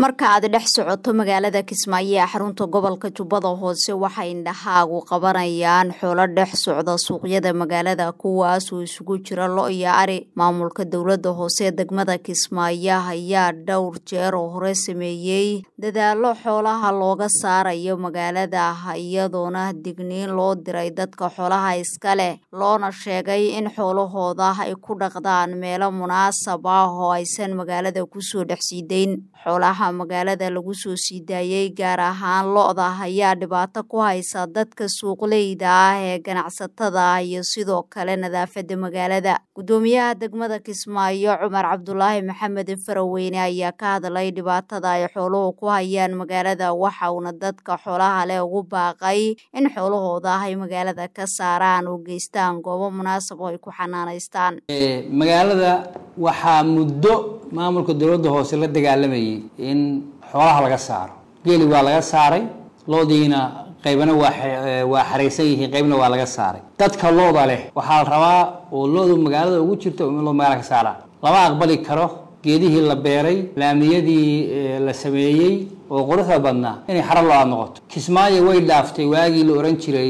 marka aad dhex socoto magaalada kismaayo ee xarunta gobolka jubbada hoose waxay indhahaagu qabanayaan xoolo dhex socda suuqyada magaalada kuwaasoo isugu jira lo iyo ari maamulka dowlada hoose degmada kismaayo ayaa dhowr jeer oo hore sameeyey dadaalo xoolaha looga saarayo magaalada iyadoona digniin loo diray dadka xoolaha iska leh loona sheegay in xoolahooda ay ku dhaqdaan meelo munaasab ah oo aysan magaalada kusoo dhex siideyn xoolaha magaalada lagu soo sii daayey gaar ahaan lo-da ayaa dhibaato ku haysa dadka suuqleyda ah ee ganacsatada iyo sidoo kale nadaafada magaalada gudoomiyaha degmada kismaayo cumar cabdulaahi maxamed faraweyne ayaa ka hadlay dhibaatada ay xooluhu ku hayaan magaalada waxa uuna dadka xoolaha leh ugu baaqay in xoolahooda ay magaalada ka saaraan oo geystaan goobo munaasab oo ay ku xanaanaystaan magaalada waxaa muddo maamulka dowladda hoose la dagaalamayay in xoolaha laga saaro geeli waa laga saaray loodiina qaybana waa xaraysan yihiin qaybna waa laga saaray dadka looda leh waxaa la rabaa oo loodu magaalada ugu jirto in loo magaala ka saaraa lama aqbali karo geedihii la beeray laamiyadii la sameeyey oo quruxda badnaa inay xaro lo-aad noqoto kismaayo way dhaaftay waagii la oran jiray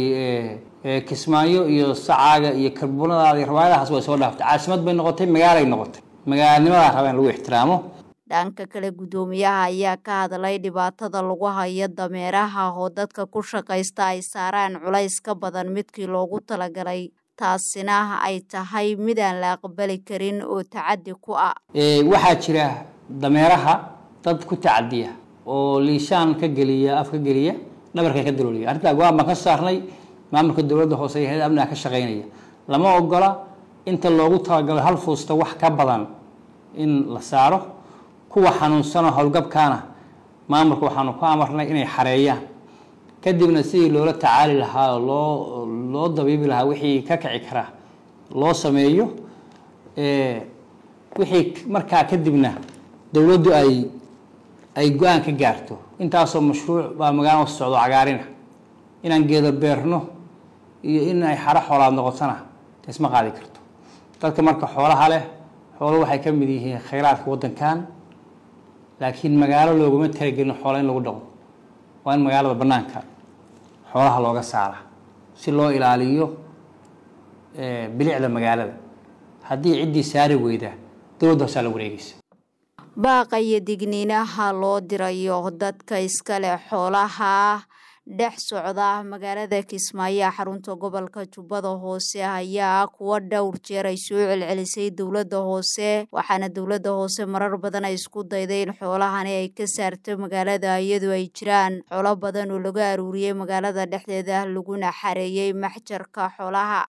kismaayo iyo sacaaga iyo karbunadaada iyo rawaayadahaas way soo dhaaftay caasimad bay noqotay magaalay noqotay magaalanimadaa raba in lagu ixtiraamo dhanka kale guddoomiyaha ayaa ka hadlay dhibaatada lagu hayo dameeraha oo dadka ku shaqaysta ay saaraan culays ka badan midkii loogu talagalay taasina ay tahay mid aan la aqbali karin oo tacadi ku ah waxaa jira dameeraha dad ku tacadiya oo liishaan ka geliya af ka geliya dhabarka ka dalooliya arrintaa go-aan baan ka saarnay maamulka dowladda hoose iyo hay-ada amniga ka shaqeynaya lama ogola inta loogu talagalo hal fuusta wax ka badan in la saaro kuwa xanuunsanoo howlgabkaana maamulka waxaanu ku amarnay inay xareeyaan kadibna sidii loola tacaali lahaa oo loo loo dabiibi lahaa wixii ka kici karaa loo sameeyo wixii markaa kadibna dowladdu ay ay go-aan ka gaarto intaasoo mashruuc baa magaalada socdo cagaarina inaan geedo beerno iyo in ay xaro xoolaad noqotona isma qaadi karto dadka marka xoolaha leh xoolo waxay ka mid yihiin khayraadka waddankan laakiin magaalo looguma talagelin xoola in lagu dhaqo waa in magaalada bannaanka xoolaha looga saara si loo ilaaliyo bilicda magaalada haddii ciddii saari weyda dowladda hoosaa la wareegeysa baaqa iyo digniinaha loo dirayo dadka iska leh xoolaha dhex socda magaalada kismaayo xarunta gobolka jubbada hoose ayaa kuwa dhowr jeer ay soo celcelisay dowladda hoose waxaana dowladda hoose marar badan ay isku dayday in xoolahani ay ka saarto magaalada iyadoo ay jiraan xoolo badan oo laga aruuriyey magaalada dhexdeeda laguna xareeyey maxjarka xoolaha